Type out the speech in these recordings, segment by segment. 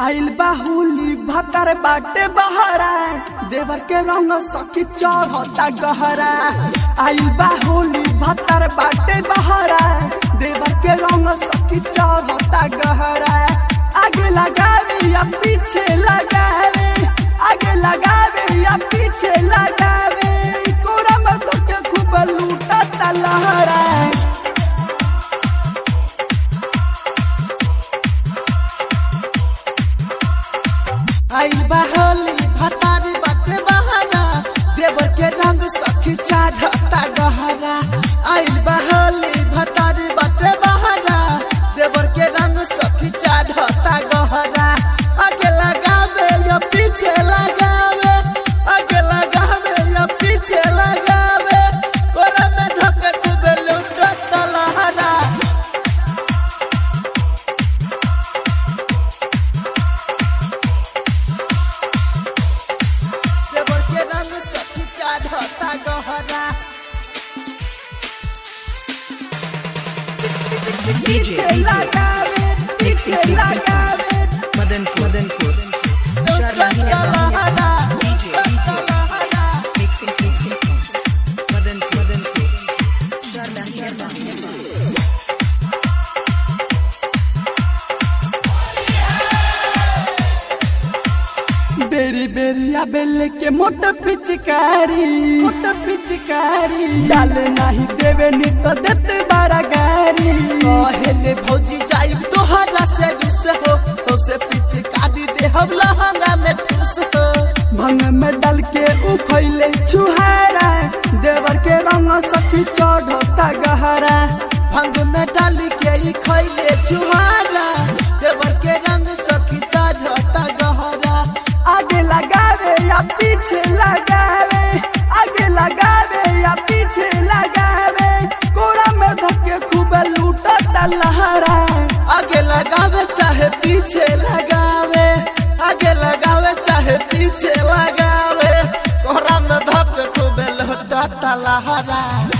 आइल बाहुली भतर बाटे बहरा देवर के रंग सखी चढ़ता गहरा आइल बाहुली भतर बाटे बहरा देवर के रंग सखी चढ़ता गहरा आगे लगावे या पीछे लगावे आगे लगावे या पीछे लगावे कोरा में तो के खूब लूटा लहरा आइल बहली भतारी बाटे बहाना देवर के रंग सखी चढ़ता गहरा आइल बहली भतारी बाटे बहाना देवर के रंग सखी चढ़ता गहरा आगे लगावे या पीछे लगावे आगे लगावे या पीछे लगावे कोरा में धके खूबे लूटता लहरा देवर के रंग सखी चढ़ता गहरा पीछे लगावे पीछे लगावे Madanpur, Madanpur. लूटता लहरा DJ, DJ. Mixing, mixing. Madanpur, Madanpur. बेरी बेरिया बेल के मोट पिचकारी मोट पिचकारी डाल नहीं देवे नी तो देते बारा गारी पहले भौजी जाइब तोहरा से रुस हो तो से पीछे काटी दे हम लहंगा में ठूस हो भंग में डाल के उखैले छुहारा देवर के रंग सखी चढ़ता गहरा भंग में डाल के ई खैले छुहारा देवर के रंग सखी चढ़ता गहरा आगे लगावे या पीछे लगावे आगे लगावे या पीछे लगावे कोरा में धक्के खूब लूटता लहरा आगे लगावे चाहे पीछे लगावे आगे लगावे चाहे पीछे लगावे कोहरा में धक खूबे लौटता लहरा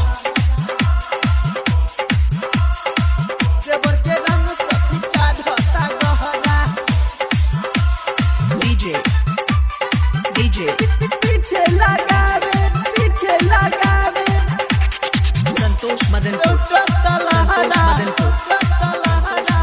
देवर के रंग सखी चढ़ता गहरा DJ, DJ. पीछे लगावे पीछे लगावे Santosh Madanpur. लौटता लहरा Madanpur. लौटता लहरा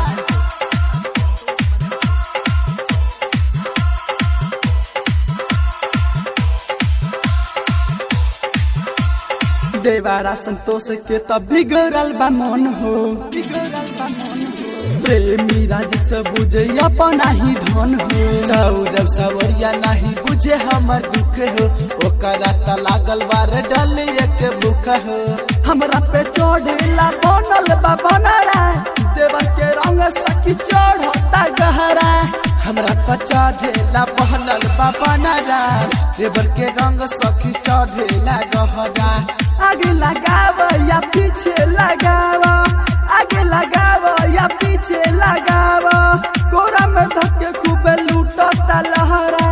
देवारा संतोष के तब बिगड़ल बा मन हो बिगड़ल बा मन हो प्रेमी राज से बुझे अपना ही धन हो सौरभ सवरिया नहीं बुझे हमर दुख हो ओकरा त लागल बार डल एक भूख हो हमरा पे चढ़ेला बनल बा बनरा देवर के रंग सखी चढ़ता गहरा हमरा पचा ढेला बहनल बाबा नारा देवर के रंग सखी चढ़ेला गहरा आगे लगाव या पीछे लगाव आगे लगाव या पीछे लगाव कोरा में धक्के खूब लूटता लहरा